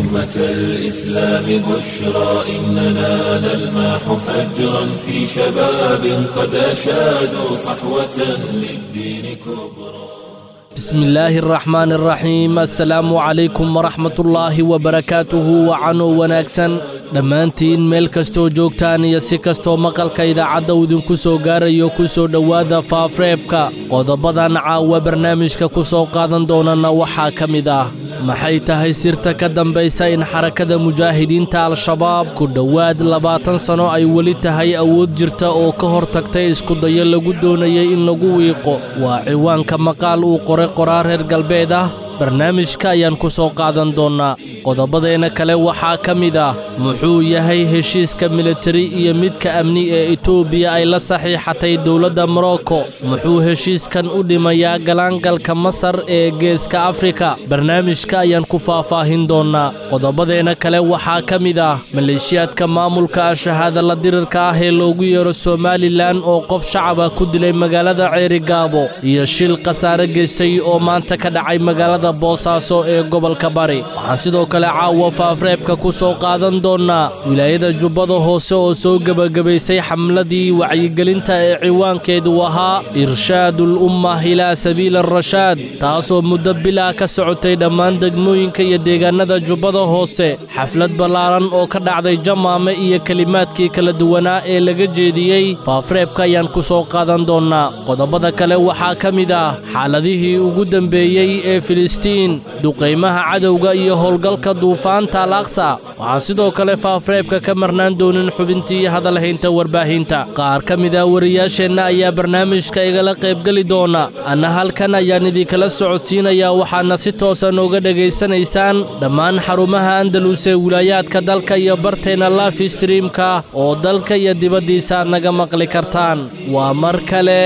أمة الإسلام بشرى إننا نلمح فجرا في شباب قد أشادوا صحوة للدين كبرى بسم الله الرحمن الرحيم السلام عليكم ورحمة الله وبركاته وعنو wanaagsan dhammaantiin meel kastoo joogtaan iyo si kastoo maqalka idaacadda uu idinku soo gaarayo ku soo dhowaada faafreebka qodobadan caawa barnaamijka ku soo qaadan doonana waxaa ka mid ah maxay tahay sirta ka dambaysa in xarakada mujaahidiinta al-shabaab ku dhowaad labaatan sano ay weli tahay awood jirta oo ka hor tagtay iskudayo lagu doonayay in lagu wiiqo waa ciwaanka maqaal uu qoray qoraar reer galbeed ah barnaamijka ayaan ku soo qaadan doonnaa qodobadeenna kale waxaa ka mid ah muxuu yahay heshiiska militari iyo midka amni ee etoobiya ay la saxiixatay dowladda morocco muxuu heshiiskan u dhimayaa galaangalka masar ee geeska afrika barnaamijka ayaan ku faahfaahin doonnaa qodobadeenna kale waxaa ka mid ah maleeshiyaadka maamulka shahaada la dirirka ah ee loogu yeero somalilan oo qof shacaba ku dilay magaalada ceerigaabo iyo shil khasaare geystay oo maanta ka dhacay magaalada boosaaso ee gobolka bari waxaan sidoo kale caawa faafreebka ku soo qaadan doonnaa wilaayada jubbada hoose oo soo gebagabaysay xamladii wacyigelinta ee ciwaankeedu ahaa irshaadul umma ilaa sabiili arashaad taasoo muddo bilaa ka socotay dhammaan degmooyinka iyo deegaannada jubbada hoose xaflad ballaaran oo ka dhacday jamaame iyo kelimaadkii kala duwanaa ee laga jeediyey faafreebka ayaan ku soo qaadan doonnaa qodobada kale waxaa ka mid ah xaaladihii ugu dembeeyey ee filistiin duqaymaha cadowga iyo howlgalka duufaanta al aqsa waxaan sidoo kale faafreebka ka marnaan doonin xubintii hadalhaynta warbaahinta qaar ka mid ah wariyaasheenna ayaa barnaamijka igala qaybgeli doona anna halkan ayaan idinkala socodsiinayaa waxaadna si toosa nooga dhegaysanaysaan dhammaan xarumaha andalus ee wilaayaadka dalka iyo barteenna lafi streamka oo dalka iyo dibaddiisa aad naga maqli kartaan waa mar kale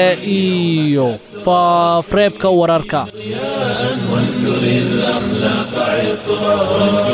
iyo faafreebka wararka وانثر الأخلاق عطرا وانشر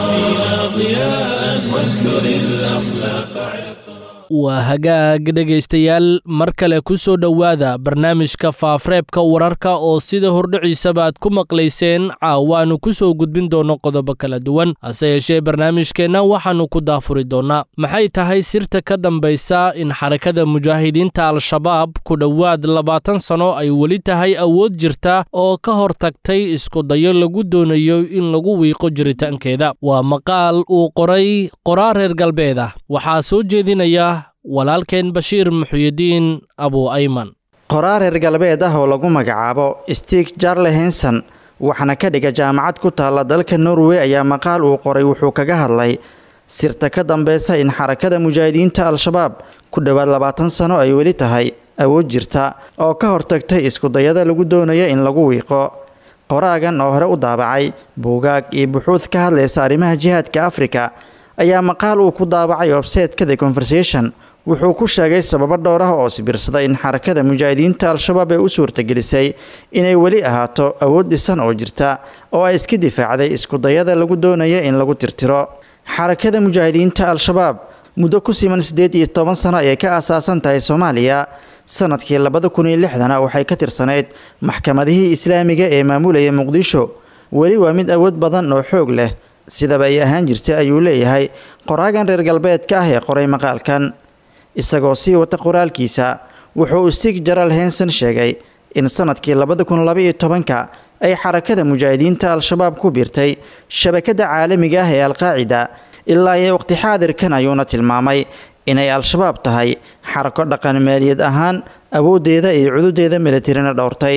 الدين ضياء وانثر الأخلاق عطرا waa hagaag dhegaystayaal mar kale ku soo dhowaada barnaamijka faafreebka wararka oo sida hordhiciisaba aad ku maqlayseen caawaannu ku soo gudbin doonno qodobo kala duwan hase yeeshee barnaamijkeenna waxaannu ku daafuri doonnaa maxay tahay sirta ka dambaysa in xarakada mujaahidiinta al-shabaab ku dhowaad labaatan sano ay weli tahay awood jirta oo ka hor tagtay iskudayo lagu doonayo in lagu wiiqo jiritaankeeda waa maqaal uu qoray qoraar reer galbeed ah waxaa soo jeedinaya walaalkeen bashiir muxuyidiin abu ayman qoraar reer galbeed ah oo lagu magacaabo stig jarle henson waxaana ka dhiga jaamacad ku taalla dalka norway ayaa maqaal uu qoray wuxuu kaga hadlay sirta ka dambeysa in xarakada mujaahidiinta al-shabaab ku dhowaad labaatan sano ay weli tahay awood jirta oo ka hortagtay iskudayada lagu doonaya in lagu wiiqo qoraagan oo hore u daabacay buugaag iyo buxuud ka hadlaysa arrimaha jihaadka afrika ayaa maqaal uu ku daabacay obseedka the conversation wuxuu ku sheegay sababo dhowr ah oo sibirsaday in xarakada mujaahidiinta al-shabaab ee u suurtagelisay inay weli ahaato awood dhisan oo jirta oo ay iska difaacday iskudayada lagu doonaya in lagu tirtiro xarakada mujaahidiinta al-shabaab muddo ku siman siddeed iyo toban sano ayay ka aasaasan tahay soomaaliya sanadkii labada kun iyo lixdana waxay ka tirsanayd maxkamadihii islaamiga ee maamulaya muqdisho weli waa mid awood badan oo xoog leh sidaba ay ahaan jirtay ayuu leeyahay qoraagan reer galbeedka ah ee qoray maqaalkan isagoo sii wata qoraalkiisa wuxuu stig jaral henson sheegay in sanadkii labada kun labaiyo tobanka ay xarakada mujaahidiinta al-shabaab ku biirtay shabakada caalamiga ah ee alqaacida ilaa iyo waqti xaadirkan ayuuna tilmaamay inay al-shabaab tahay xarako dhaqan maaliyad ahaan awooddeeda iyo cududeeda militarina dhowrtay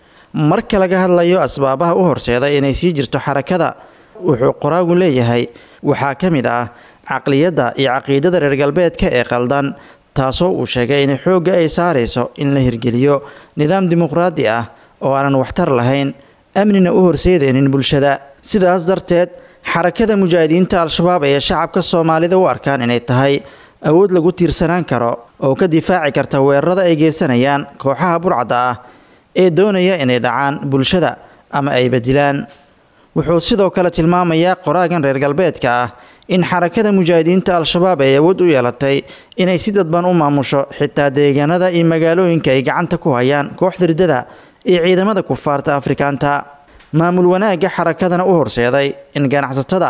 marka laga hadlayo asbaabaha u horseeda inay sii jirto xarakada wuxuu qoraagu leeyahay waxaa ka mid ah caqliyadda iyo caqiidada reer galbeedka ee qaldan taasoo uu sheegay in xoogga ay saarayso in la hirgeliyo nidaam dimuqraadi ah oo aanan waxtar lahayn amnina u horseedaynin bulshada sidaas darteed xarakada mujaahidiinta al-shabaab ayaa shacabka soomaalida u arkaan inay tahay awood lagu tiirsanaan karo oo ka difaaci karta weerarada ay geysanayaan kooxaha burcadda ah ee doonaya inay dhacaan bulshada ama ay bedilaan wuxuu sidoo kale tilmaamayaa qoraagan reer galbeedka ah in xarakada mujaahidiinta al-shabaab ay awood u yeelatay inay si dadban u maamusho xitaa deegaanada iyo magaalooyinka ay gacanta ku hayaan kooxda riddada iyo ciidamada kufaarta afrikaanta maamul wanaagga xarakadana u horseeday in ganacsatada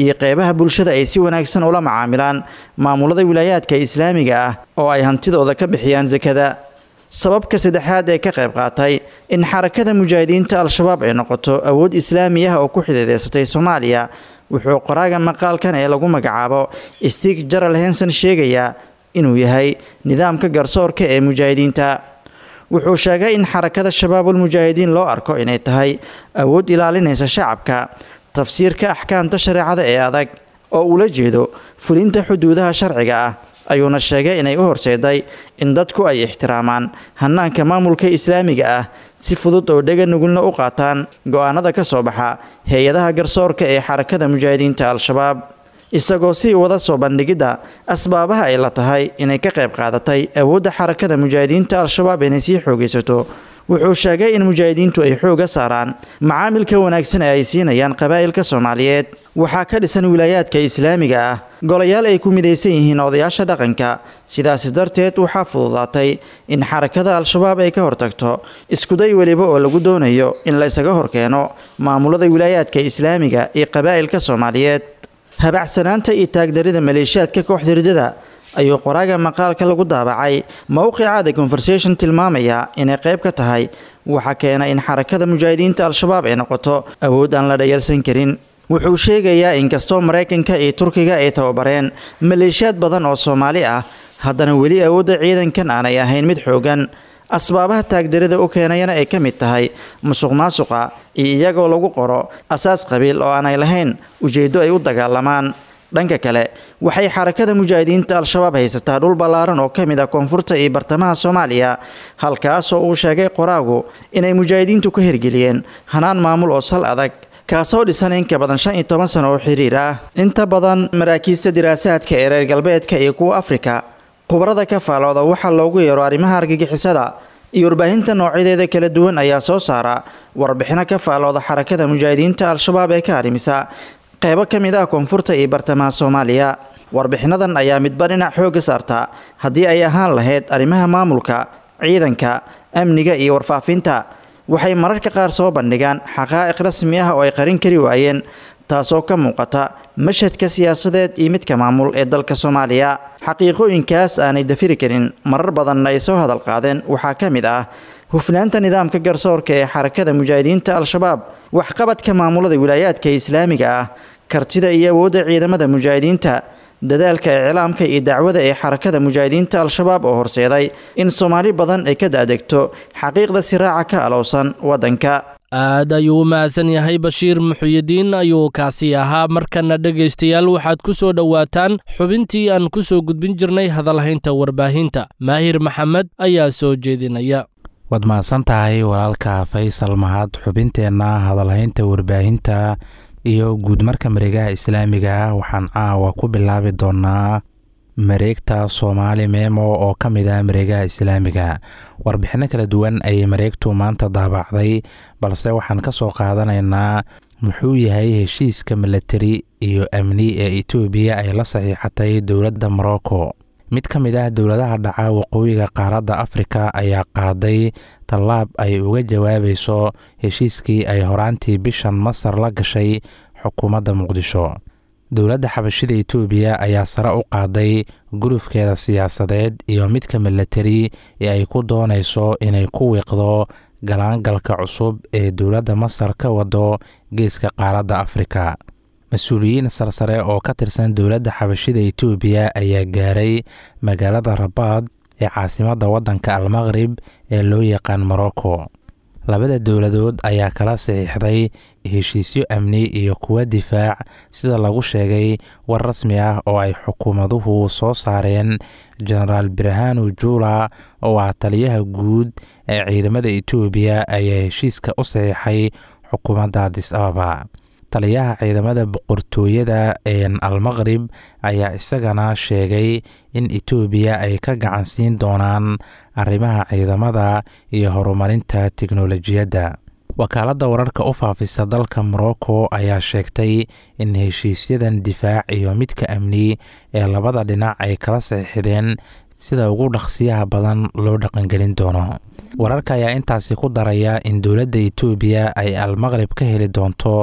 iyo qeybaha bulshada ay si wanaagsan ula macaamilaan maamulada wilaayaadka islaamiga ah oo ay hantidooda ka bixiyaan sakada sababka saddexaad ee ka qayb qaatay in xarakada mujaahidiinta al-shabaab ay noqoto awood islaami ah oo ku xidiideysatay soomaaliya wuxuu qoraaga maqaalkan ee lagu magacaabo stig jaral henson sheegayaa inuu yahay nidaamka garsoorka ee mujaahidiinta wuxuu sheegay in xarakada shabaabul mujaahidiin loo arko inay tahay awood ilaalinaysa shacabka tafsiirka axkaamta shareecada ee adag oo ula jeedo fulinta xuduudaha sharciga ah ayuuna sheegay inay u horseeday in dadku ay ixtiraamaan hanaanka maamulka islaamiga ah si fudud oo dhega nugulna u qaataan go-aanada ka soo baxa hay-adaha garsoorka ee xarakada mujaahidiinta al-shabaab isagoo sii wada soo bandhigidda asbaabaha ay la tahay inay ka qayb qaadatay awoodda xarakada mujaahidiinta al-shabaab inay sii xoogaysato wuxuu sheegay in mujaahidiintu ay xooga saaraan macaamilka wanaagsan ee ay siinayaan qabaa'ilka soomaaliyeed waxaa ka dhisan wilaayaadka islaamiga ah golayaal ay ku midaysan yihiin odayaasha dhaqanka sidaasi darteed waxaa fududaatay in xarakada al-shabaab ay ka hortagto iskuday weliba oo lagu doonayo in la isaga horkeeno maamulada wilaayaadka islaamiga iyo qabaa'ilka soomaaliyeed habacsanaanta iyo taagdarida maleeshiyaadka kooxda ridada ayuu qoraaga maqaalka lagu daabacay mowqica the conversation tilmaamaya inay qayb ka tahay waxaa keena in xarakada mujaahidiinta al-shabaab ay noqoto awood aan la dhayalsan karin wuxuu sheegayaa inkastoo maraykanka iyo turkiga ay tababareen maleeshiyaad badan oo soomaali ah haddana weli awoodda ciidankan aanay ahayn mid xoogan asbaabaha taagdarida u keenayana ay ka mid tahay musuq maasuqa iyo iyagoo lagu qoro asaas qabiil oo aanay lahayn ujeeddo ay u dagaalamaan dhanka kale waxay xarakada mujaahidiinta al-shabaab haysataa dhul ballaaran oo ka mid ah koonfurta iyo bartamaha soomaaliya halkaasoo uu sheegay qoraagu inay mujaahidiintu ka hirgeliyeen hanaan maamul oo sal adag kaasoo dhisan in ka badan shan iyo toban sano oo xiriir ah inta badan maraakiista diraasaadka ee reer galbeedka iyo kuwa afrika khubarada ka faalooda waxaa loogu yeero arrimaha argagixisada iyo warbaahinta noocyadeeda kala duwan ayaa soo saara warbixino ka faalooda xarakada mujaahidiinta al-shabaab ee ka harimisa qeybo ka mid ah koonfurta iyo bartamaha soomaaliya warbixinadan ayaa midba dhinac xoogga saarta haddii ay ahaan lahayd arrimaha maamulka ciidanka amniga iyo warfaafinta waxay mararka qaar soo bandhigaan xaqaa'iq rasmi ah oo ay qarin kari waayeen taasoo ka muuqata mashhadka siyaasadeed iyo midka maamul ee dalka soomaaliya xaqiiqooyinkaas aanay dafiri karin marar badanna ay soo hadal qaadeen waxaa ka mid ah hufnaanta nidaamka garsoorka ee xarakada mujaahidiinta al-shabaab waxqabadka maamulada wilaayaadka islaamiga ah kartida iyo awoodda ciidamada mujaahidiinta dadaalka iclaamka iyo dacwada ee xarakada mujaahidiinta al-shabaab oo horseeday in soomaali badan ay ka daadegto xaqiiqda siraaca ka alowsan waddanka aad ayuu u mahadsan yahay bashiir muxuyidiin ayuu kaasi ahaa markana dhegaystayaal waxaad ku soo dhowaataan xubintii aan ku soo gudbin jirnay hadalhaynta warbaahinta maahir maxamed ayaa soo jeedinaya waad mahadsan tahay walaalka faysal mahad xubinteenna hadalhaynta warbaahinta iyo guudmarka mareegaha islaamiga ah waxaan caawa ku bilaabi doonaa mareegta soomaali meemo oo ka mid ah mareegaha islaamiga warbixinno kala duwan ayay mareegtu maanta daabacday balse waxaan ka soo qaadanaynaa muxuu yahay heshiiska milatari iyo amni ee etoobiya ay la saxiixatay dowladda morocco mid ka mid ah dowladaha dhaca waqooyiga qaaradda afrika ayaa qaaday tallaab ay uga jawaabayso heshiiskii ay horaantii bishan masar la gashay xukuumadda muqdisho dowladda xabashida etoobiya ayaa sare u qaaday gurufkeeda siyaasadeed iyo midka milatari ee ay ku doonayso inay ku wiiqdo galaangalka cusub ee dowladda masar ka wado geeska qaaradda afrika mas-uuliyiin sarsare oo ka tirsan dowladda xabashida etoobiya ayaa gaaray magaalada rabaad ee caasimadda waddanka almaqrib ee loo yaqaan morocco labada dowladood ayaa kala saxiixday heshiisyo amni iyo kuwa difaac sida lagu sheegay war rasmi ah oo ay xukuumaduhu soo saareen genaraal birhanu jula oo ah taliyaha guud ee ciidamada etoobiya ayaa heshiiska u saxiixay xukuumadda adis ababa taliyaha ciidamada boqortooyada een almaqrib ayaa isagana sheegay in etoobiya ay ka gacansiin doonaan arrimaha ciidamada iyo horumarinta tiknolojiyadda wakaaladda wararka u faafisa dalka morocco ayaa sheegtay in heshiisyadan difaac iyo midka amni ee labada dhinac ay kala saxiixdeen sida ugu dhaqsiyaha badan loo dhaqangelin doono wararka ayaa intaasi ku daraya in dowladda etoobiya ay almaqrib ka heli doonto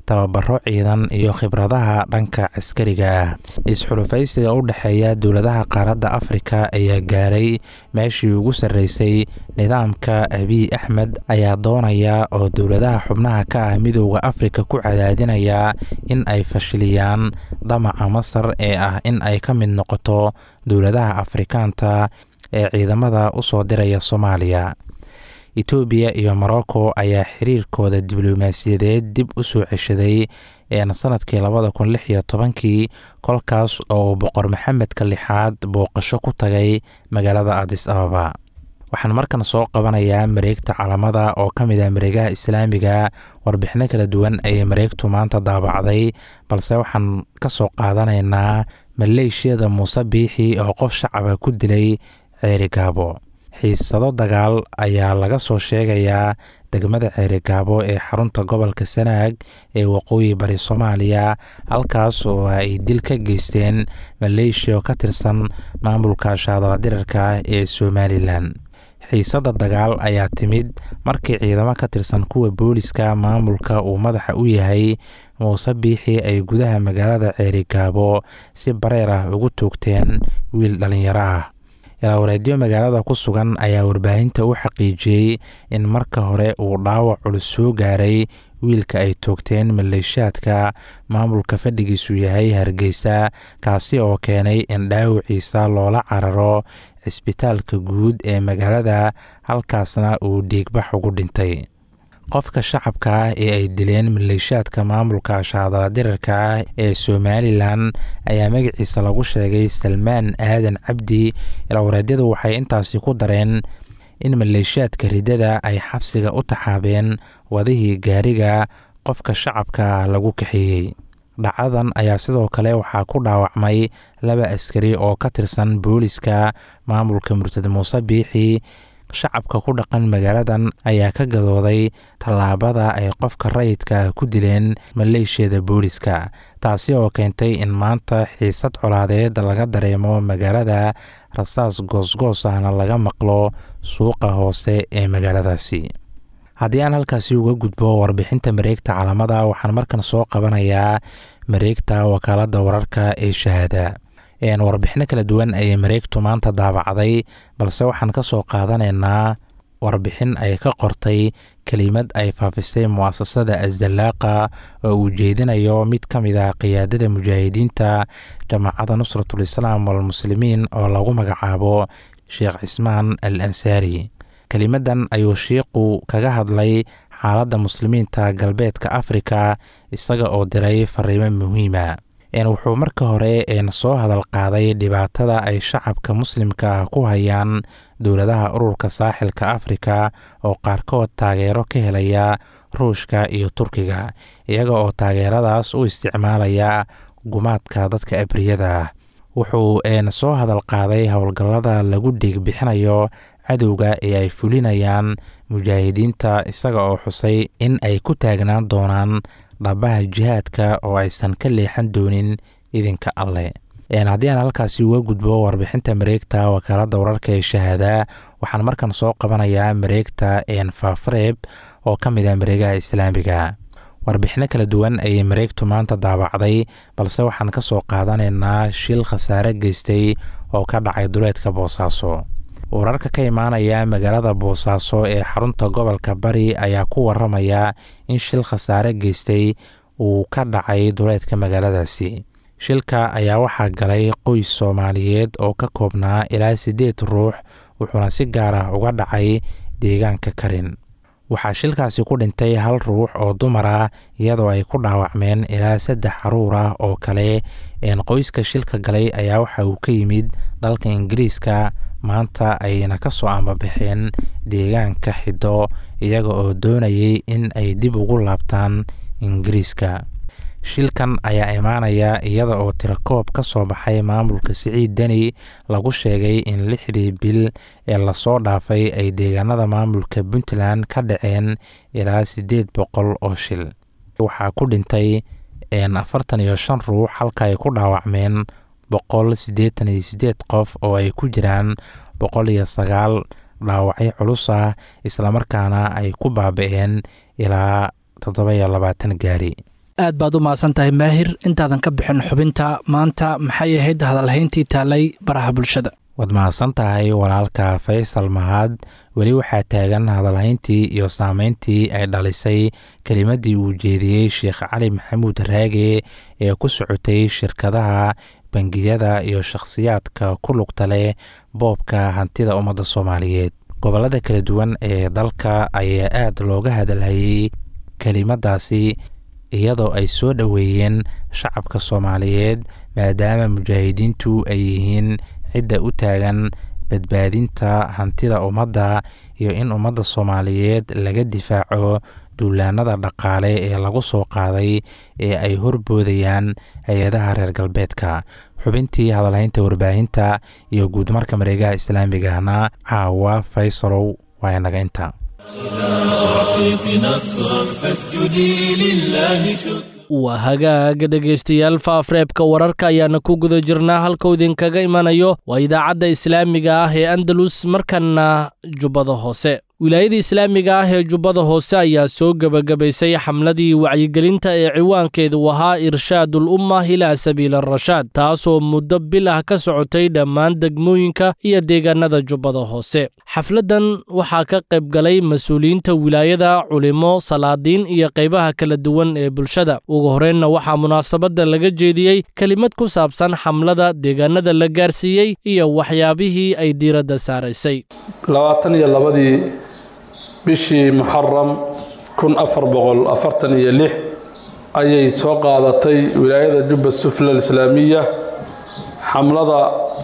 tababaro ciidan iyo khibradaha dhanka caskariga ah is-xulufaysiga u dhexeeya dowladaha qaaradda afrika ayaa gaaray meeshii ugu sarreysay nidaamka abiy axmed ayaa doonaya oo dowladaha xubnaha ka ah midooda afrika ku cadaadinaya in ay fashiliyaan damaca masar ee ah in ay ka mid noqoto dowladaha afrikaanta ee ciidamada u soo diraya soomaaliya etoobiya iyo morocco ayaa xiriirkooda diblomaasiyadeed dib u soo ceshaday een sanadkii labada kun lix iyo tobankii kolkaas oo boqor maxamedka lixaad booqasho ku tagay magaalada adis ababa waxaan markan soo qabanayaa mareegta calamada oo ka mid ah mareegaha islaamiga warbixino kala duwan ayay mareegtu maanta daabacday balse waxaan ka soo qaadanaynaa maleeshiyada muuse biixi oo qof shacaba ku dilay ceerigaabo xiisado dagaal ayaa laga soo sheegayaa degmada ceerigaabo ee xarunta gobolka sanaag ee waqooyi bari soomaaliya halkaas oo ay dil ka geysteen maleeshiya oo ka tirsan maamulka shaadaladirarka ee somalilan xiisada dagaal ayaa timid markii ciidamo ka tirsan kuwa booliska maamulka uu madaxa u yahay muuse biixi ay gudaha magaalada ceerigaabo si bareer ah ugu toogteen wiil dhallinyaro ah ilaawareedyo magaalada ku sugan ayaa warbaahinta u xaqiijiyey in marka hore uu dhaawac culus soo gaaray wiilka ay toogteen maleeshiyaadka maamulka fadhigiisu yahay hargeysa kaasi oo keenay in dhaawiciisa loola cararo cisbitaalka guud ee magaalada halkaasna uu dhiigbax ugu dhintay qofka shacabka ah ee ay dileen maleeshiyaadka maamulka shaadaladirarka ah ee somalilan ayaa magaciisa lagu sheegay salmaan aadan cabdi ilaawareedyadu waxay intaasi ku dareen in maleeshiyaadka riddada ay xabsiga u taxaabeen wadihii gaariga qofka shacabka lagu kaxeeyey dhacadan ayaa sidoo kale waxaa ku dhaawacmay laba askari oo ka tirsan booliska maamulka murtad muuse biixi shacabka ku dhaqan magaaladan ayaa ka gadooday tallaabada ay qofka rayidka ku dileen maleeshiyada booliska taasi oo keentay in maanta xiisad colaadeed laga dareemo magaalada rasaas goosgoos ahna laga maqlo suuqa hoose ee magaaladaasi haddii aan halkaasi uga gudbo warbixinta mareegta calamada waxaan markan soo qabanayaa mareegta wakaaladda wararka ee shahaada warbixino kala duwan ayay mareegtu maanta daabacday balse waxaan ka soo qaadanaynaa warbixin ay ka qortay kelimad ay faafisay mu'asasada asdallaaqa oo uu jeedinayo mid ka mid ah qiyaadada mujaahidiinta jamaacadda nusratul islaam walmuslimiin oo lagu magacaabo sheekh cismaan al ansaari kelimadan ayuu shiiqu kaga hadlay xaaladda muslimiinta galbeedka afrika isaga oo diray fariimo muhiima wuxuu marka hore soo hadal qaaday dhibaatada ay shacabka muslimka ku hayaan dowladaha ururka saaxilka afrika oo qaarkood taageero ka helaya ruushka iyo turkiga iyaga oo taageeradaas u isticmaalaya gumaadka dadka abriyada ah wuxuu soo hadal qaaday howlgallada lagu dhiig bixinayo cadowga ee ay fulinayaan mujaahidiinta isaga oo xusay in ay ku taagnaan doonaan dhabaha jihaadka oo aysan ka leexan doonin idinka alleh haddii aan halkaasi uga gudbo warbixinta mareegta wakaaladda wararka ee shahaada waxaan markan soo qabanayaa mareegta faafareeb oo ka mid ah mareegaha islaamiga warbixino kala duwan ayay mareegtu maanta daabacday balse waxaan ka soo qaadanaynaa shil khasaare geystay oo ka dhacay duleedka boosaaso wararka ka imaanaya magaalada boosaaso ee xarunta gobolka bari ayaa ku waramaya in shil khasaare geystay uu ka dhacay duleedka magaaladaasi shilka ayaa waxaa galay qoys soomaaliyeed oo ka koobnaa ilaa siddeed ruux wuxuuna si gaar ah uga dhacay deegaanka karin waxaa shilkaasi ku dhintay hal ruux oo dumar ah iyadoo ay ku dhaawacmeen ilaa saddex caruur ah oo kale een qoyska shilka galay ayaa waxa uu ka yimid dalka ingiriiska maanta ayna ka soo ambabaxeen deegaanka xiddo iyaga oo doonayay in ay dib ugu laabtaan ingiriiska shilkan ayaa imaanaya iyada oo tirakoob ka soo baxay maamulka siciid deni lagu sheegay in lixdii bil ee lasoo dhaafay ay deegaanada maamulka puntland ka dhaceen ilaa siddeed boqol oo shil waxaa ku dhintay afartan iyo shan ruux halka ay ku dhaawacmeen boqol siddeetan iyo siddeed qof oo ay ku jiraan boqol iyo sagaal dhaawacyo culus ah islamarkaana ay ku baaba-een ilaa toddoba iyo labaatan gaari aad baad u mahadsan tahay maahir intaadan ka bixin xubinta maanta maxay ahayd hadalhayntii taalay baraha bulshada waad mahadsan tahay walaalka faysal mahad weli waxaa taagan hadalhayntii iyo saameyntii ay dhalisay kelimadii uu jeediyey sheekh cali maxamuud raage ee ku socotay shirkadaha bangiyada iyo shakhsiyaadka ku lugta leh boobka hantida ummadda soomaaliyeed gobollada kala duwan ee dalka ayaa aad looga hadalhayey kelimadaasi iyadoo ay soo dhoweeyeen shacabka soomaaliyeed maadaama mujaahidiintu ay yihiin cidda u taagan badbaadinta hantida ummadda iyo in ummadda soomaaliyeed laga difaaco duulaanada dhaqaale ee lagu soo qaaday ee ay horboodayaan hay-adaha reer galbeedka xubintii hadalhaynta warbaahinta iyo guudmarka mareegaha islaamigahna caawa faysalow waa inaga inta waa hagaaga dhegaystayaal faafreebka wararka ayaana ku guda jirnaa halkuu idinkaga imanayo waa idaacadda islaamiga ah ee andalus markanna jubbada hoose wilaayada islaamiga ah ee jubbada hoose ayaa soo gebagabaysay xamladii wacyigelinta ee ciwaankeedu ahaa irshaadul umma ilaa sabiili arashaad taasoo muddo bil ah ka socotay dhammaan degmooyinka iyo deegaanada jubbada hoose xafladdan waxaa ka qayb galay mas-uuliyiinta wilaayada culimo salaadiin iyo qaybaha kala duwan ee bulshada ugu horreynna waxaa munaasabadda laga jeediyey kelimad ku saabsan xamlada deegaanada la gaarsiiyey iyo waxyaabihii ay diiradda saaraysay bishii muxaram kun afar boqol afartan iyo lix ayay soo qaadatay wilaayada jubba sufla alislaamiya xamlada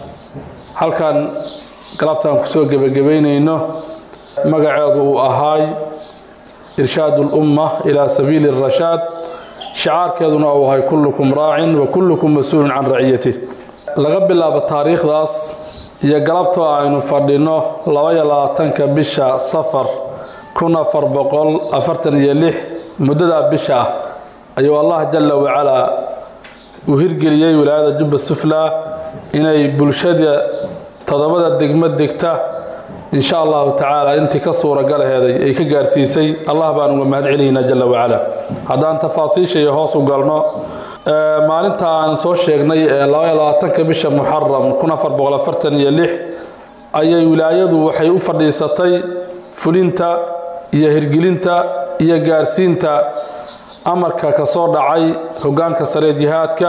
halkan galabtaan kusoo gebagabaynayno magaceedu uu ahaay irshaadu ulumma ilaa sabiili arashaad shicaarkeeduna uu ahay kullukum raacin wa kullukum mas-uulun can raciyatih laga bilaabo taariikhdaas iyo galabtoo aynu fadhinno labaiyo labaatanka bisha safar kun afar boqol afartan iyo lix muddadaa bisha ah ayuu allah jalla wacalaa uu hirgeliyey wilaayada jubba sufla inay bulshada toddobada degmo degta insha allahu tacaala intii ka suuragalaheeday ay ka gaarsiisay allah baan uga mahad celinaynaa jalla wacalaa haddaan tafaasiisha iyo hoos u galno maalinta aan soo sheegnay ee labaiyo labaatanka bisha muxaram kun afar boqol afartan iyo lix ayay wilaayadu waxay u fadhiisatay fulinta iyo hirgelinta iyo gaarsiinta amarka ka soo dhacay hoggaanka saree jihaadka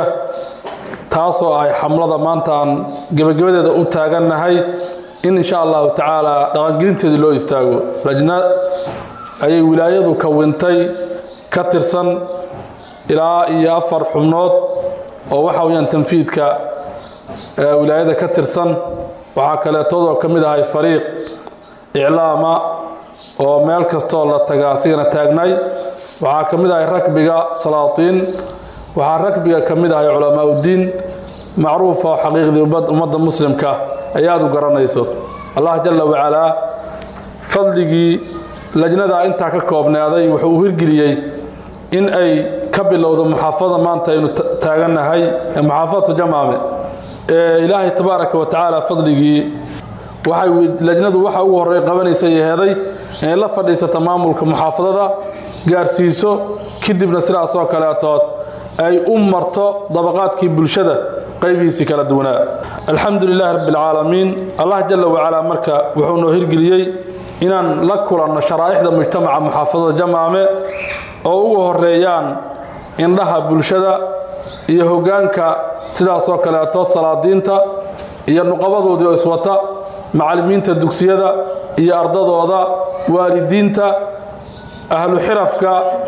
taasoo ahay xamlada maanta aan gebagabadeeda u taagannahay in insha allahu tacaala dhaqangelinteedii loo istaago lajna ayay wilaayadu kawintay ka tirsan ilaa iyo afar xubnood oo waxa weyaan tanfiidka wilaayada ka tirsan waxaa kaleetoodoo ka mid ahay fariiq iclaama oo meel kastoo la taga asigana taagnay waxaa ka mid ahay rakbiga salaatiin waxaa rakbiga ka mid ahay culamaa uddiin macruufa oo xaqiiqdii ummadda muslimka ay aada u garanayso allah jalla wacalaa fadligii lajnadaa intaa ka koobnaaday wuxuu u hirgeliyey in ay ka bilowdo muxaafada maanta aynu taagannahay ee muxaafadatu jamaame ee ilaahay tabaaraka wa tacaala fadligii waxay lajnadu waxa ugu horey qabanaysay heeday inay la fadhiisato maamulka muxaafadada gaarsiiso kadibna sidaas oo kaleetood ay u marto dabaqaadkii bulshada qaybihiisii kala duwanaa alxamdu lilaahi rabbi alcaalamiin allah jalla wacalaa marka wuxuu noo hirgeliyey inaan la kulanno sharaa'ixda mujtamaca muxaafadada jamaame oo ugu horeeyaan indhaha bulshada iyo hoggaanka sidaasoo kaleeto salaadiinta iyo nuqabadoodii oo iswata macallimiinta dugsiyada iyo ardadooda waalidiinta ahlu xirafka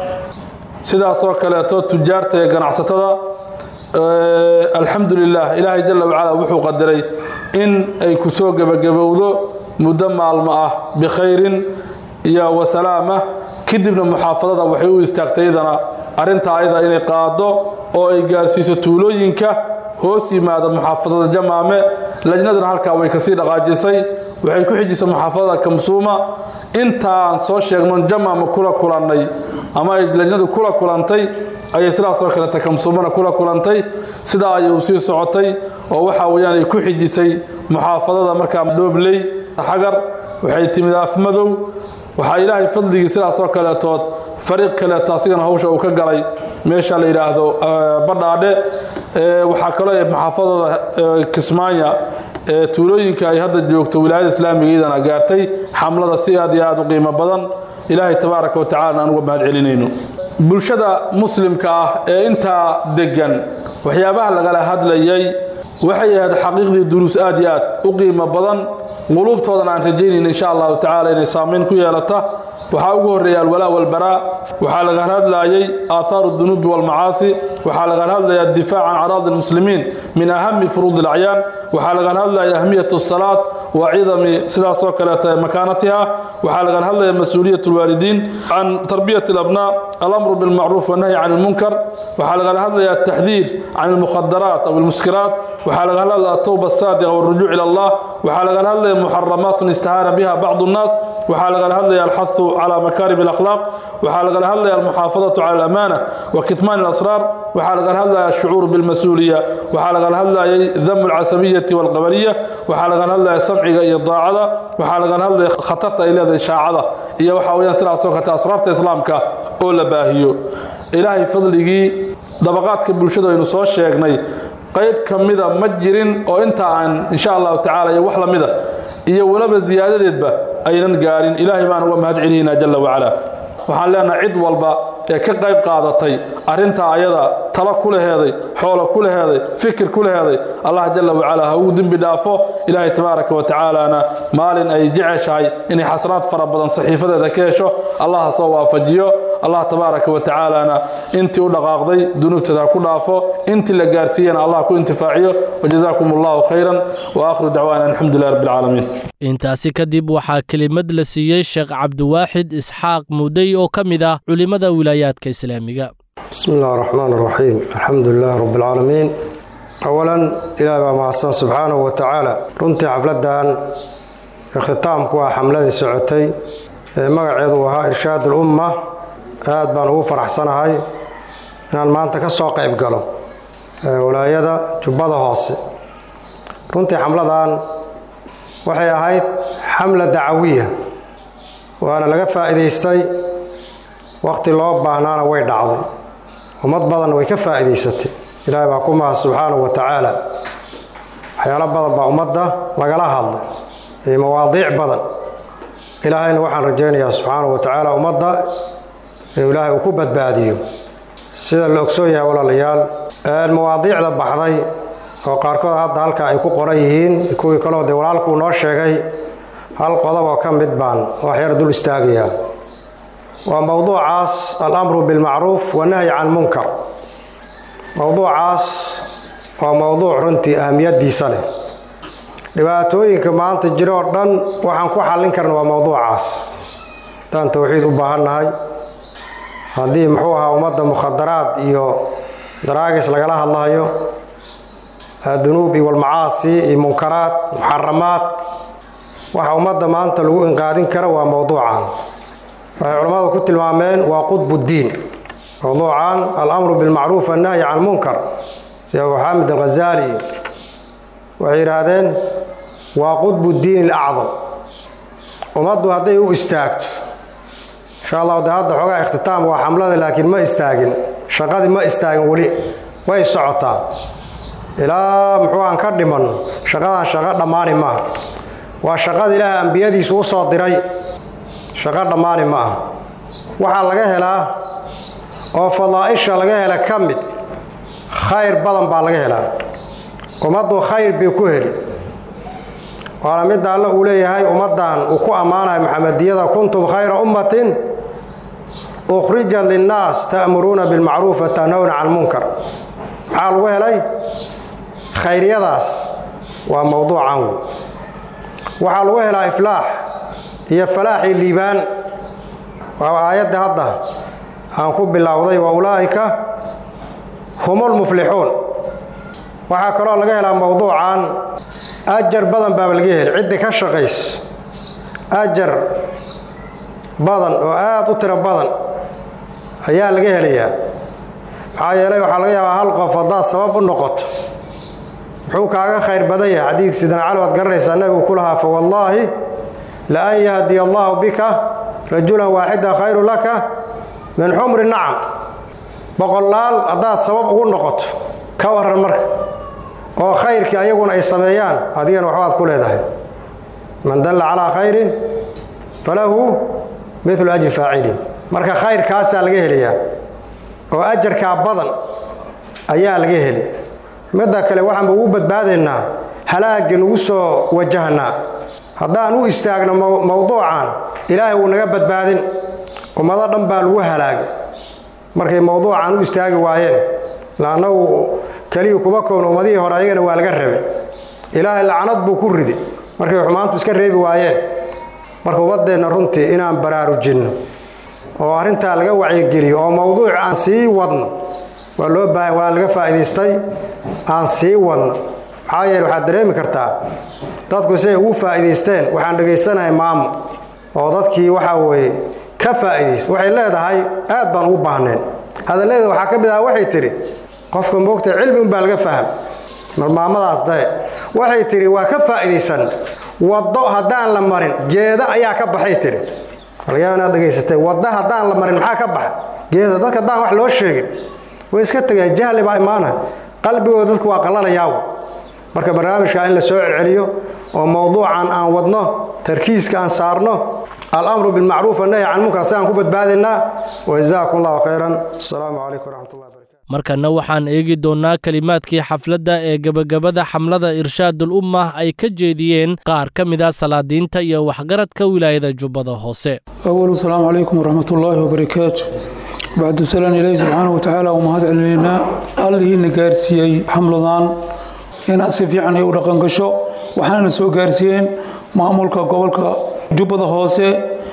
sidaasoo kaleeto tujaarta iyo ganacsatada alxamdu lilah ilaahay jalla wacala wuxuu qadaray in ay ku soo gebagabowdo muddo maalmo ah bikhayrin iyo wasalaama kadibna muxaafadada waxay u istaagtay idana arrinta ayada inay qaado oo ay gaarsiiso tuulooyinka hoos yimaada muxaafadada jamaame lajnadana halkaa way kasii dhaqaajisay waxay ku xijisay muxaafadada kamsuuma intaan soo sheegno jamaama kula kulannay ama ay lajnadu kula kulantay ayay sidaasoo kaleta kamsuumana kula kulantay sidaa ayay u sii socotay oo waxa weyaan ay ku xijisay muxaafadada markaa dhoobley xagar waxay timid afmadow waxaa ilaahay fadligii sidaasoo kaleetood fariiq kaleeto asigana hawsha uu ka galay meesha la yidhaahdo badhaadhe waxaa kaloo maxaafadooda kismaanya tuulooyinka ay hadda joogto wilaayada islaamiga iyadana gaartay xamlada si aad iyo aad u qiimo badan ilaahay tabaaraka wa tacala aan uga mahad celinayno bulshada muslimka ah ee intaa deggan waxyaabaha lagala hadlayay waxay ahayd xaqiiqdii duruus aad iyo aad u qiimo badan quluubtoodana aan rajaynayna insha allahu tacala inay saamayn ku yeelata waxaa ugu horreeya alwalaa walbaraa waxaa lagala hadlayay aaathaaru dunuubi walmacaasi waxaa lagala hadlaya addifaac can caraadi almuslimiin min ahami furuudi alacyaan waxaa lagala hadlaya ahmiyat asalaad wa cidami sidaasoo kaleeta makaanatiha waxaa lagala hadlaya mas-uuliyat alwaalidiin can tarbiyati alabnaa alamru bilmacruuf wanahyi can almunkar waxaa lagala hadlaya altaxdiir can almukhadaraat aw almuskiraat waxaa lagala hadlaya atowba asaadiqa walrujuuc ila allah waxaa lagala hadlaya muxaramaatun istahaana biha bacdu nnaas waxaa lagala hadlaya alxahu calى makaarim اlakhlaaq waxaa lagala hadlaya almuxaafadaةu cala alamaana wa kitmaan اlasraar waxaa lagala hadlaya ashucuur bilmas-uuliya waxaa lagala hadlayay damu اlcasabiyati wاlqabaliya waxaa lagala hadlaya samciga iyo daacada waxaa lagala hadlaya khatarta ay leedahay shaacada iyo waxaa weyaan sidaasoo kate asraarta islaamka oo la baahiyo ilaahay fadligii dabaqaadka bulshada aynu soo sheegnay qayb ka mida ma jirin oo inta aan insha allahu tacala iyo wax lamida iyo weliba ziyaadadeedba aynan gaarin ilaahay baan uga mahad celinaynaa jalla wacalaa waxaan leenahay cid walba ee ka qayb qaadatay arrintaa ayada talo ku laheeday xoolo ku laheeday fikir ku laheeday allah jalla wacalaa ha uu dembi dhaafo ilaahay tabaaraka wa tacaalana maalin ay jeceshahay inay xasraad fara badan saxiifadeeda ka hesho allah ha soo waafajiyo allah tabaaraka wa tacaalana intii u dhaqaaqday dunuubteeda ha ku dhaafo intii la gaarsiiyana allah ku intifaaciyo wajazaakum allahu khayran wa aakhiru dacwaana alxamdulilah rabbi alcaalamiin intaasi kadib waxaa kelimad la siiyey sheekh cabdiwaaxid isxaaq mudey oo ka mid ah culimmada wilaayaadka islaamiga bismi illah araxmaan araxiim alxamdu lilah rabbi alcaalamiin awalan ilaah baa mahadsan subxaanahu wa tacaala runtii xafladdan ikhtitaamku ah xamladii socotay ee magaceedu uu ahaa irshaad ulumma aad baan ugu faraxsanahay inaan maanta ka soo qayb galo walaayada jubbada hoose runtii xamladan waxay ahayd xamla dacawiya waana laga faa'iidaystay wakhti loo baahnaana way dhacday ummad badanna way ka faa'iidaysatay ilaahay baa ku mahad subxaanahu wa tacaala waxyaalo badan baa ummadda lagala hadlay iyo mawaadiic badan ilaahayna waxaan rajaynayaa subxaanahu wa tacaala ummadda inuu ilaahay uu ku badbaadiyo sida la ogsoon yahay walaalayaal mawaadiicda baxday oo qaarkood hadda halkaa ay ku qoran yihiin kuwii kaloo dee walaalkuu noo sheegay hal qodob oo ka mid baan waxyar dul istaagayaa waa mowduucaas alamru bilmacruuf wanahyi can munkar mowduucaas waa mowduuc runtii ahamiyadiisa leh dhibaatooyinka maanta jiro oo dhan waxaan ku xallin karna waa mowduucaas haddaan towxiid u baahannahay haddii muxuu ahaa ummadda mukhadaraad iyo daraagis lagala hadlayo dunuub iyo walmacaasi iyo munkaraad muxaramaad waxa ummadda maanta lagu inqaadin kara waa mowduucan waxay culammadu ku tilmaameen waa qudbuddiin mowduucan alamru bilmacruuf annahyi can munkar sida abu xaamid alghazaali waxay yidhaahdeen waa qudbuddiin alacdam ummaddu hadday u istaagto insha allahu de hadda xoogaa ikhtitaam waa xamlada laakiin ma istaagin shaqadii ma istaagin weli way socotaa ilaa muxuu aan ka dhiman shaqadan shaqo dhammaani maaha waa shaqada ilaaha ambiyadiisu u soo diray shaqo dhammaani ma aha waxaa laga helaa oo fadaa'isha laga hela ka mid khayr badan baa laga helaa ummaddu khayr bay ku heli waana midda alle uu leeyahay ummaddan uu ku ammaanayo maxamediyada kuntum khayra ummatin ukhrijat linnaas ta'muruuna bilmacruuf wa tanhawna can munkar maxaa lagu helay khayryadaas waa mowduucan wey waxaa lagu helaa iflaax iyo falaaxii liibaan waa aayadda hadda aan ku bilowday wa ulaa'ika humulmuflixuun waxaa kaloo laga helaa mowduucan ajar badan baaba laga heli ciddii ka shaqaysa ajar badan oo aad u tiro badan ayaa laga helayaa maxaa yeelay waxaa laga yaabaa hal qof haddaad sabab u noqoto muxuu kaaga khayr badan yahay xadiidka sidana cali waad garanaysaa nabigu ku lahaa fa wallaahi la an yahdiya allaahu bika rajulan waaxida khayru laka min xumri nacam boqolaal haddaad sabab ugu noqoto ka waran marka oo khayrkii ayaguna ay sameeyaan adigana waxbaad ku leedahay man dalla calaa khayrin falahu midlu ajri faacilin marka khayrkaasaa laga helayaa oo ajarkaa badan ayaa laga heli midda kale waxaanba ugu badbaadaynaa halaagga nugu soo wajahnaa haddaan u istaagno mowduucan ilaahay wuu naga badbaadin ummado dhan baa lagu halaagay markay mowduucan u istaagi waayeen laannagu keliya kuma kown ummadihii hore ayagana waa laga rabay ilaahay lacnad buu ku ridi markay xumaantu iska reebi waayeen marka ummadeenna runtii inaan baraarujinno oo arrintaa laga wacyigeliyo oo mowduuc aan sii wadno waa loo baahan waa laga faa'idaystay aan sii wadno maxaa yeele waxaad dareemi kartaa dadku siay ugu faa'idaysteen waxaan dhegaysanahay maamo oo dadkii waxaa weeye ka faa'iidaysta waxay leedahay aad baan ugu baahneen hadalleeda waxaa ka mid ah waxay tidhi qofka moogta cilmi unbaa laga faham marmaamadaas dae waxay tidhi waa ka faa'iidaysan waddo haddaan la marin geeda ayaa ka baxay tidhi alyaa inaad dhegaysatay wadda haddaan la marin maxaa ka baxa geeda dadka haddaan wax loo sheegin way iska tegeen jahli baa imaana qalbigooda dadku waa qallanayaaw marka barnaamijka in la soo celceliyo oo mowduucan aan wadno tarkiiska aan saarno alamru bilmacruuf annahy can munkar siaan ku badbaadaynaa wajazaakum allahu khayran asalaamu calaykum waraxmatullahi barakatu markana waxaan eegi doonnaa kelimaadkii xafladda ee gebagabada xamlada irshaadul ummah ay ka jeediyeen qaar ka mid a salaadiinta iyo waxgaradka wilaayada jubbada hoose أول السلام عليكم ورحمة الله وبركاته بعد سلام إلهي سبحانه وتعالى ومهد علينا الله نقارسيي حملضان إن أسفي عنه ورقن قشو وحنا نسو قارسيين مأمولك قولك جبضة هوسي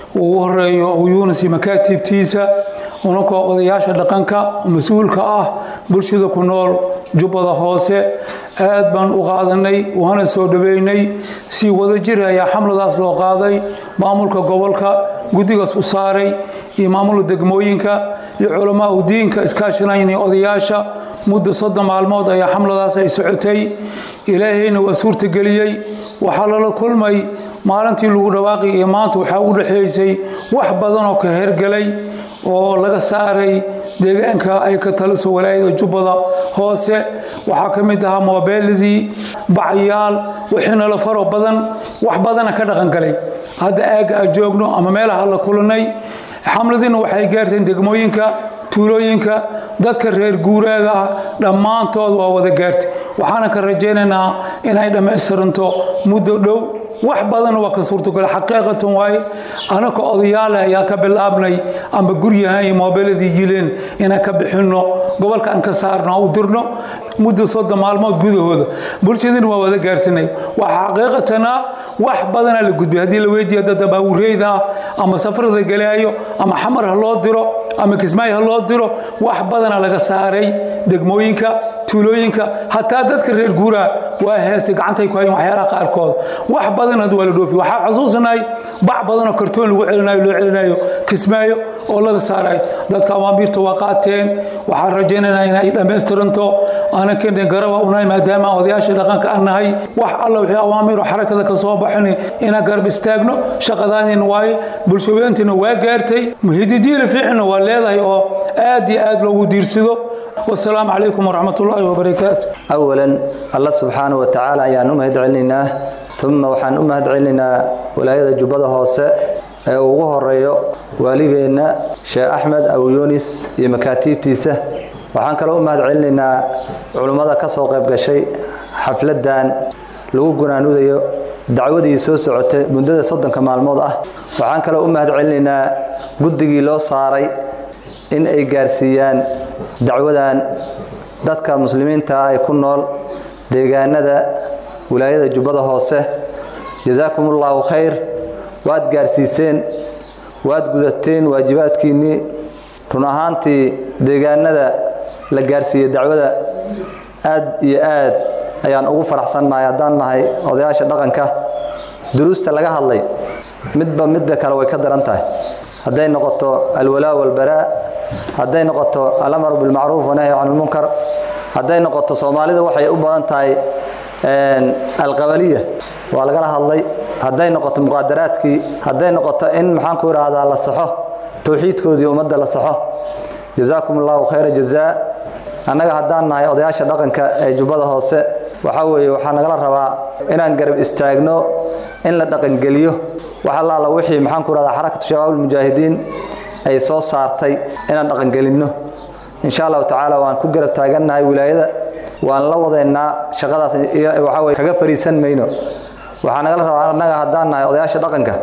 وهرأي ويونسي مكاتب تيسا unakoo odayaasha dhaqanka mas-uulka ah bulshada ku nool jubbada hoose aad baan u qaadanay waana soo dhaweynay si wada jir ayaa xamladaas loo qaaday maamulka gobolka guddigaas u saaray iyo maamulka degmooyinka iyo culamaa u diinka iskaashanayna odayaasha muddo soddon maalmood ayaa xamladaas ay socotay ilaahayna waa suurtageliyey waxaa lala kulmay maalintii lagu dhawaaqay iyo maanta waxaa u dhexaysay wax badan oo ka hergelay oo laga saaray deegaanka ay ka taliso walaayada jubbada hoose waxaa ka mid ahaa moobeeladii bacyaal wixiina la faro badan wax badana ka dhaqangalay hadda aagga aan joogno ama meelaha la kulanay xamladiina waxay gaarteen degmooyinka tuulooyinka dadka reer guuraaga ah dhammaantood waa wada gaartay waxaana ka rajaynaynaa inay dhammaystiranto muddo dhow wax badan waa ka suurtogala xaqiiqatan waaye anaka odayaale ayaa ka bilaabnay amba guryahan iyo moobeeladii jileen inaan ka bixinno gobolka aan ka saarno u dirno muddo soddon maalmood gudahooda bulshadiina waa wada gaarsanay waa xaqiiqatana wax badanaa la gudbay haddii la weydiiyo dad baawureyda ah ama safarada galaayo ama xamar ha loo diro ama kismaayo ha loo diro wax badana laga saaray degmooyinka tuulooyinka hataa dadka reer guuraa waa heestay gacantay ku hayeen waxyaalaha qaarkood wax badan hadda waa la dhoofi waxaa xusuusanahay bac badanoo kartoon lagu celinayo loo celinayo kismaayo oo laga saarayo dadka amaamiirta waa qaateen waxaan rajaynaynaa inay dhammaystiranto aanan keenin garaba unahay maadaama odayaasha dhaqanka aan nahay wax alla wixii awaamiir oo xarakada ka soo baxin inaan garab istaagno shaqadaadina waaye bulshaweyntina waa gaartay muhididiila fiicina waa leedahay oo aad iyo aad loogu diirsado والسلام عليكم ورحمة الله وبركاته أولا الله سبحانه وتعالى أيان أمهد علينا ثم وحان أمهد علينا ولاية جبضة هوسة ugu horeeyo waaligeena sheekh axmed abu yunis iyo makaatiibtiisa waxaan kaloo u mahad celinaynaa culummada ka soo qayb gashay xafladan lagu gunaanudayo dacwadii soo socotay muddada soddonka maalmood ah waxaan kaloo u mahad celinaynaa guddigii loo saaray in ay gaarsiiyaan dacwadan dadka muslimiinta ah ee ku nool deegaanada wilaayada jubbada hoose jazaakum ullaahu khayr waad gaarsiiseen waad gudateen waajibaadkiinnii run ahaantii deegaanada la gaarsiiyey dacwada aad iyo aad ayaan ugu faraxsannahay haddaan nahay odayaasha dhaqanka duruusta laga hadlay midba midda kale way ka daran tahay hadday noqoto alwalaa walbaraa hadday noqoto alamru bilmacruuf wanahyi can lmunkar hadday noqoto soomaalida waxay u badan tahay alqabaliya waa lagala hadlay hadday noqoto muqaadaraadkii hadday noqoto in maxaan ku idhaahdaa la saxo towxiidkoodii ummadda la saxo jazaakum allahu khayra jazaa annaga haddaan nahay odayaasha dhaqanka ee jubbada hoose waxaa weeye waxaa nagala rabaa inaan garab istaagno in la dhaqangeliyo wax allaala wixii maxaan ku idhahdaa xarakatu shabaabulmujaahidiin ay soo saartay inaan dhaqangelinno insha allahu tacaala waan ku garab taagannahay wilaayada waan la wadaynaa shaqadaas waxaa weye kaga fariisan mayno waxaa nagala rabaa annaga haddaan nahay odayaasha dhaqanka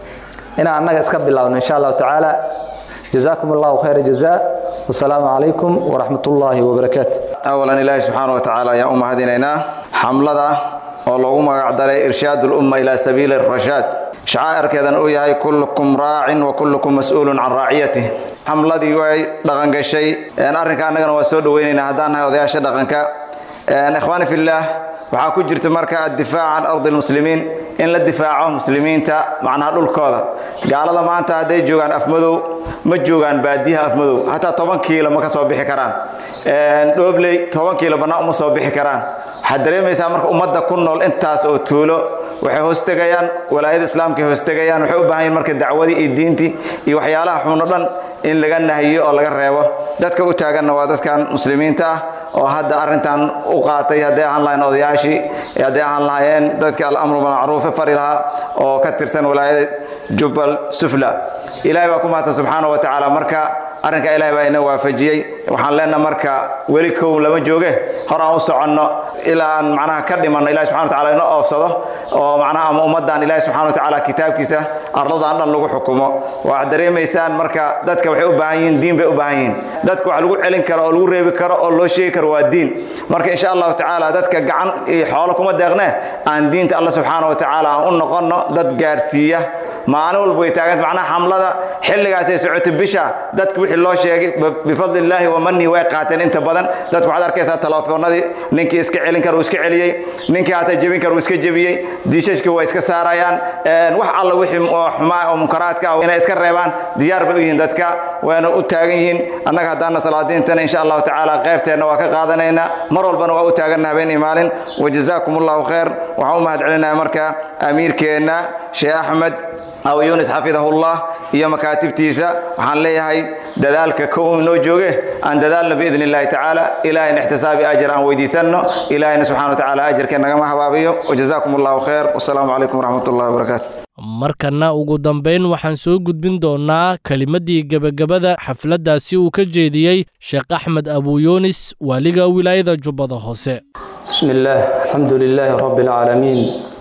inaan annaga iska bilaabno insha allahu tacaala jazaakum allahu khayra jazaa wasalaamu calaykum waraxmat ullaahi wabarakaatu awalan ilaahi subxaana wa tacaala ayaan u mahadinaynaa xamlada oo loogu magacdaray irshaad ulumma ilaa sabiili rashaad shacaa'irkeedan uu yahay kullukum raacin wa kullukum mas-uulun can raaciyatih xamladii way dhaqangashay arrinka annagana waa soo dhoweynaynaa haddaan nahay odayaasha dhaqanka ikhwaani fillaah waxaa ku jirta marka addifaac can ardi lmuslimiin in la difaaco muslimiinta macnaha dhulkooda gaalada maanta hadday joogaan afmadow ma joogaan baadiyaha afmadow hataa toban kiilo ma ka soo bixi karaan dhoobley toban kiilo bannaan uma soo bixi karaan waxaad dareemaysaa marka ummadda ku nool intaas oo tuulo waxay hoostegayaan walaayada islaamkay hoostegayaan waxay u baahan yihin marka dacwadii iyo diintii iyo waxyaalaha xuno dhan in laga nahiyo oo laga reebo dadka u taaganna waa dadkan muslimiinta ah oo hadda arrintan u qaatay hadday ahaan lahayn odayaashii hadday ahaan lahaayeen dadka alamru bilmacruufe fari lahaa oo ka tirsan walaayada jubbal sufla ilaahay baa ku mahadsan subxaana wa tacaala marka arrinka ilahay baa ina waafajiyey waxaan leenaha marka weli kow lama jooge hor aan u soconno ilaa aan macnaha ka dhimanno ilahi subxana wa tacala ina oofsado oo macnaha ama ummaddan ilahi subxana wa tacaala kitaabkiisa arladan dhan lagu xukumo waxaad dareemaysaan marka dadka waxay u baahan yihiin diin bay u baahan yihiin dadka wax lagu celin karo oo lagu reebi karo oo loo sheegi karo waa diin marka insha allahu tacaala dadka gacan iyo xoolo kuma deeqne aan diinta alla subxaana wa tacaala aan u noqonno dad gaarsiiya maalin walba way taaganta macnaha xamlada xilligaasay socotay bisha dadka wixii loo sheegay bifadli illaahi wa manii way qaateen inta badan dadku waxaad arkaysaa telefoonadii ninkii iska celin kara uu iska celiyey ninkii hataa jebin kara uu iska jebiyey diishashka waa iska saarayaan wax alla wixii oo xumaa oo munkaraadka ah inay iska reebaan diyaar bay u yihiin dadka wayna u taagan yihiin annaga haddaana salaadiintana insha allahu tacaala qaybteenna waa ka qaadanaynaa mar walbana waa u taaganna habeen iyo maalin wajazaakum allahu khayr waxaan u mahad celinayaa marka amiirkeenna sheekh axmed aw yunis xafidahullah iyo makaatibtiisa waxaan leeyahay dadaalka kow inoo jooge aan dadaalno biidn illahi tacaala ilahayna ixtisaabi ajar aan weydiisanno ilahayna subxana wa tacaala ajarka nagama habaabiyo wajazaakum allahu khayr wasalaamu calaykum waraxmat ullahi wabarakaatu markana ugu dambayn waxaan soo gudbin doonnaa kelimaddii gebagabada xafladdaasi uu ka jeediyey sheekh axmed abuyunis waaliga wilaayada jubbada hoose بسم الله الحمد لله رب العالمين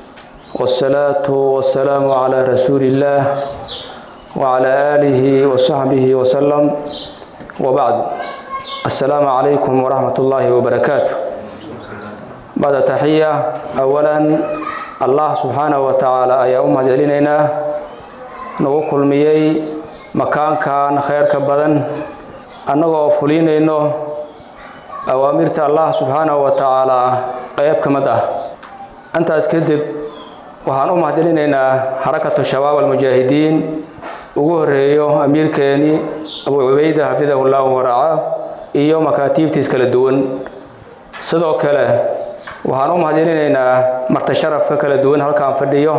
والصلاة والسلام على رسول الله وعلى آله وصحبه وسلم وبعد السلام عليكم ورحمة الله وبركاته بعد تحية أولا الله سبحانه وتعالى أي أمة جلينينا نوكل ميي مكان كان خير كبدن أنه فلينينو أوامرت الله سبحانه وتعالى قيب كمده أنت أسكدب waxaan u mahadcelinaynaa xarakatu shabaab almujaahidiin ugu horeeyo amiirkeeni abu cubayda xafidahu llahu waraaca iyo makaatiibtiis kala duwan sidoo kale waxaan u mahadcelinaynaa marti sharafka kala duwan halkaan fadhiyo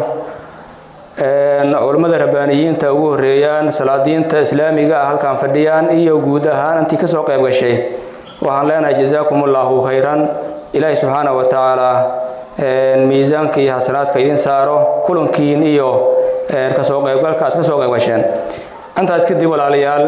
culammada rabbaaniyiinta ugu horeeyaan salaadiinta islaamiga ah halkaan fadhiyaan iyo guud ahaan intii kasoo qayb gashay waxaan leenahay jazaakum allahu khayran ilaahi subxaana wa tacaala miisaanka iyo xasanaadka idin saaro kulankiin iyo kasoo qaybgalka aad ka soo qayb gasheen intaas kadib walaalayaal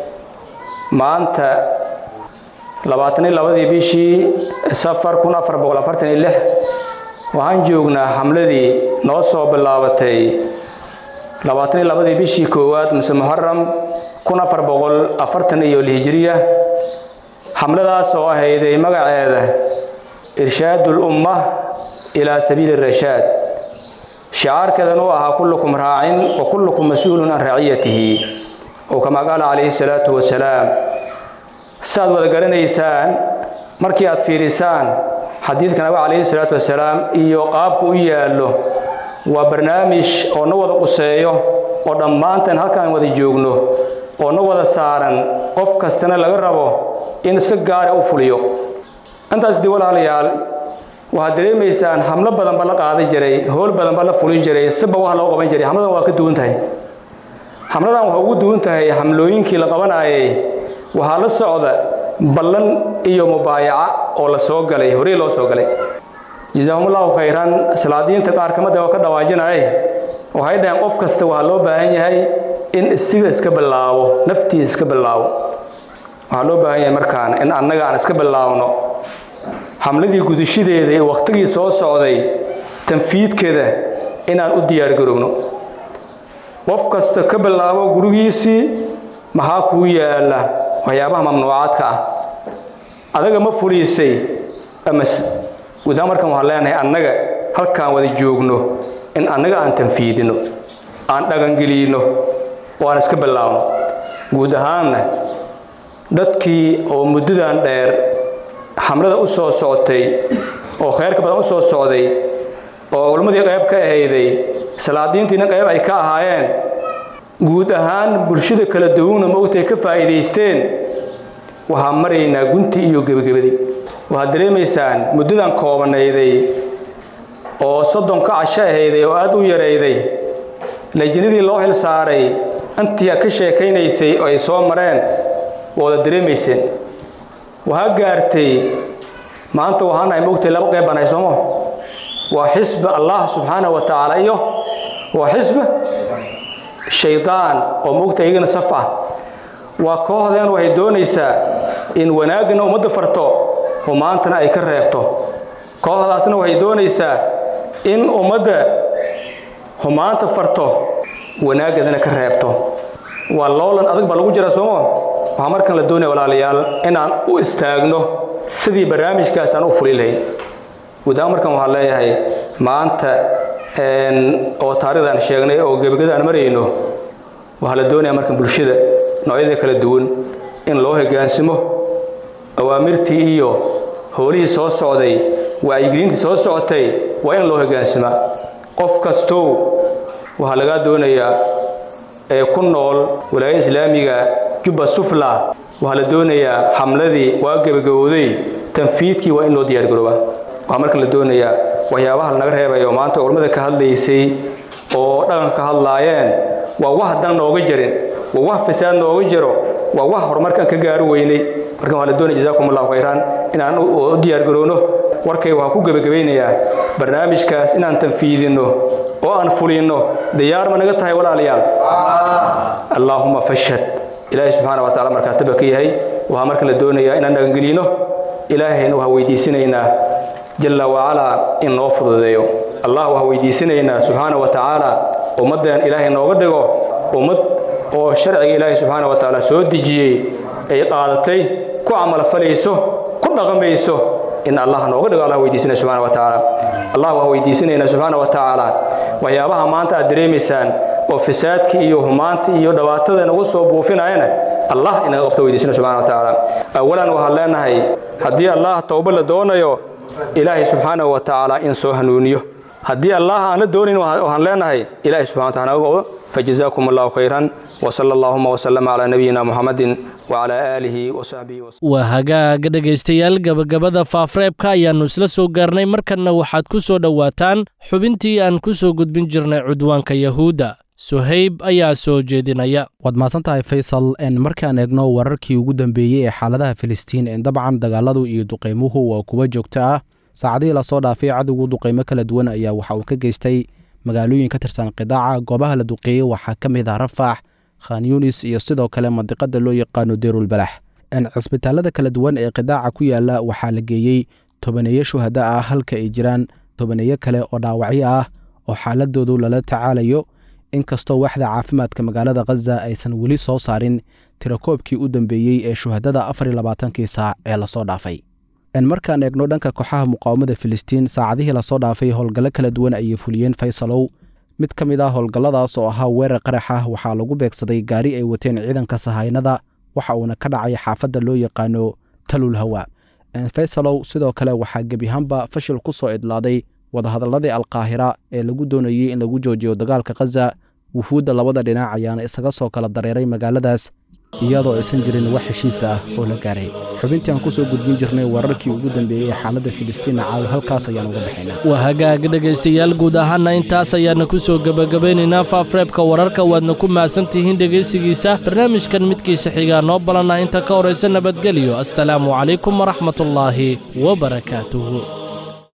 maanta labaatan iyo labadii bishii safar kun afar boqol afartan iyo lix waxaan joognaa xamladii noo soo bilaabatay labaatan iyo labadii bishii koowaad mise muxaram kun afar boqol afartan iyo lihijiriya xamladaas oo ahayday magaceeda irshaad ulumma ilaa sabiili rashaad shicaarkeedan uu ahaa kullukum raacin wa kullukum mas-uulun can raaciyatihi oo kama qaala calayhi salaatu wasalaam saaad wada garanaysaan markii aad fiirisaan xadiidka nabiga calayhi salaatu wasalaam iyo qaabku u yaallo waa barnaamij oo na wada quseeyo oo dhammaantan halkaan wada joogno oo na wada saaran qof kastana laga rabo in si gaara u fuliyo intaas dib walaalayaal waxaad dareemaysaan xamlo badan ba la qaadan jiray howl badan ba la fulin jiray siba wax loo qaban jiray xamladan waa ka duwan tahay xamladan waxay ugu duwan tahay xamlooyinkii la qabanayay waxaa la socda ballan iyo mubaayaca oo la soo galay horey loo soo galay jazaahumullahu khayran salaadiinta qaar kamida oo ka dhawaajinaya waxay dhaheen qof kasta waxaa loo baahan yahay in isiga iska bilaabo naftiisa iska bilaabo waxaa loo baahan yahay markaan in annaga aan iska bilaabno xamladii gudashadeeda ee wakhtigii soo socday tanfiidkeeda inaan u diyaargarowno qof kasta ka bilaabo gurigiisii maxaa kuu yaala waxyaabaha mamnuucaadka ah adaga ma fuliisay amase gudahaan markan waxaan leenahay annaga halkaan wada joogno in annaga aan tanfiidino aan dhaqangeliyno oo aan iska bilaabno guud ahaanna dadkii oo muddadan dheer xamlada u soo socotay oo khayrka badan u soo socday oo culimmadii qayb ka ahayday salaadiintiina qayb ay ka ahaayeen guud ahaan bulshada kala duwanna maogtay ka faa'iidaysteen waxaa maraynaa guntii iyo gebagabadii waxaad dareemaysaan muddadan koobanayday oo soddonka casho ahayday oo aad u yarayday lajinadii loo xil saaray intii ka sheekaynaysay oo ay soo mareen waada dareemayseen waxaa gaartay maanta waxaan nahay maogtay laba qayb baan hay soomo waa xisba allah subxaana wa tacaala iyo waa xisba shaydaan oo maogtay iyagana saf ah waa kooxdeen waxay doonaysaa in wanaagana ummadda farto humaantana ay ka reebto kooxdaasna waxay doonaysaa in ummadda humaanta farto wanaaggadana ka reebto waa loolan adag baa lagu jira soomo waxaa markan la doonaya walaalayaal inaan u istaagno sidii barnaamijkaas aan u fuli lahayn guudahaan markan waxaan leeyahay maanta oo taarikhdan sheegnay oo gebagada aan marayno waxaa la doonaya markan bulshada noocyada kala duwan in loo hogaansimo awaamirtii iyo howlihii soo socday wacyigelintii soo socotay waa in loo hogaansamaa qof kastow waxaa lagaa doonayaa ee ku nool walaayada islaamiga jubba sufla waxaa la doonayaa xamladii waa gebagabowday tanfiidkii waa in loo diyaargaroobaa waxaa marka la doonayaa waxyaabaha lanaga reebayo maanta culammada ka hadlaysay oo dhaqanka ka hadlaayeen waa wax dan nooga jarin waa wax fasaad nooga jiro waa wax horumarkaan ka gaari weynay markan waxaa la doonaya jazaakum allahu khayran inaan u diyaargarowno warkay waxaa ku gebagabaynayaa barnaamijkaas inaan tanfiidinno oo aan fulinno diyaar ma naga tahay walaalayaal allaahuma fashhad ilaahay subxaana wa tacala markaataba ka yahay waxaa marka la doonayaa inaan dhaqangelino ilaahayna waxaa weydiisanaynaa jalla wacalaa in noo fududeeyo allah waxaa weydiisanaynaa subxaana wa tacaala ummaddeen ilaahay nooga dhigo ummad oo sharciga ilaahay subxaana wa tacaala soo dejiyey ay qaadatay ku camalfalayso ku dhaqmayso in allah nooga dhigo allah weydiisanaya subxana wa tacaala allah waxaa weydiisanaynaa subxaana wa tacaala waxyaabaha maanta aad dareemaysaan oo fasaadka iyo humaanta iyo dhibaatada nagu soo buufinayana allah inaga qabto weydiisana subxana wa tacaala awalan waxaan leenahay haddii allah towba la doonayo ilaahay subxaanahu wa tacaala in soo hanuuniyo haddii allah aan la doonayn waxaan leenahay ilaahay subxana wa taala naga qabdo فجزاكم الله خيرا وصلى اللهم وسلم على نبينا محمد وعلى آله وصحبه وسلم waa hagaaga dhegaystayaal gabagabada faafreebka ayaannu isla soo gaarnay markanna waxaad ku soo dhowaataan xubintii aan ku soo gudbin jirnay cudwaanka yahuudda suhayb ayaa soo jeedinaya waad mahadsan tahay faysal markaan eegno wararkii ugu dambeeyey ee xaaladaha filistiin dabcan dagaaladu iyo duqaymuhu waa kuwa joogto ah saacadihii lasoo dhaafay cadowgu duqaymo kala duwan ayaa waxa uu ka geystay magaalooyin ka tirsan qidaaca goobaha la duqeeyey waxaa ka mid ah rafax khan yunis iyo sidoo kale mandiqada loo yaqaano deerulbalax cisbitaalada kala duwan ee qidaaca ku yaala waxaa la geeyey tobaneeyo shuhada ah halka ay jiraan tobaneeyo kale oo dhaawacyo ah oo xaaladoodu lala tacaalayo inkastoo waxda caafimaadka magaalada khaza aysan weli soo saarin tirakoobkii u dambeeyey ee shuhadada afar iyo labaatankii saac ee lasoo dhaafay markaan eegno dhanka kooxaha muqaawamada filistiin saacadihii lasoo dhaafay howlgallo kala duwan ayay fuliyeen faysalow mid ka mid ah howlgalladaas oo ahaa weerar qarax ah waxaa lagu beegsaday gaari ay wateen ciidanka sahaynada waxa uuna ka dhacay xaafadda loo yaqaano talul hawa faysalow sidoo kale waxaa gebiahaanba fashil ku soo idlaaday wadahadalladii alkaahira ee lagu doonayey in lagu joojiyo dagaalka khaza wufuudda labada dhinac ayaana isaga soo kala dareeray magaaladaas iyadoo aysan jirin wax heshiis ah oo la gaaray xubintii aan ku soo gudbin jirnay wararkii ugu dambeeyey ee xaaladda filistiina caawa halkaas ayaan uga baxaynaa waa hagaag dhegaystayaal guud ahaanna intaas ayaana ku soo gebagabaynaynaa faafreebka wararka waadna ku mahadsan tihiin dhegaysigiisa barnaamijkan midkiisa xigaa noo balana inta ka horaysa nabadgelyo assalaamu calaykum waraxmatullaahi wabarakaatuhu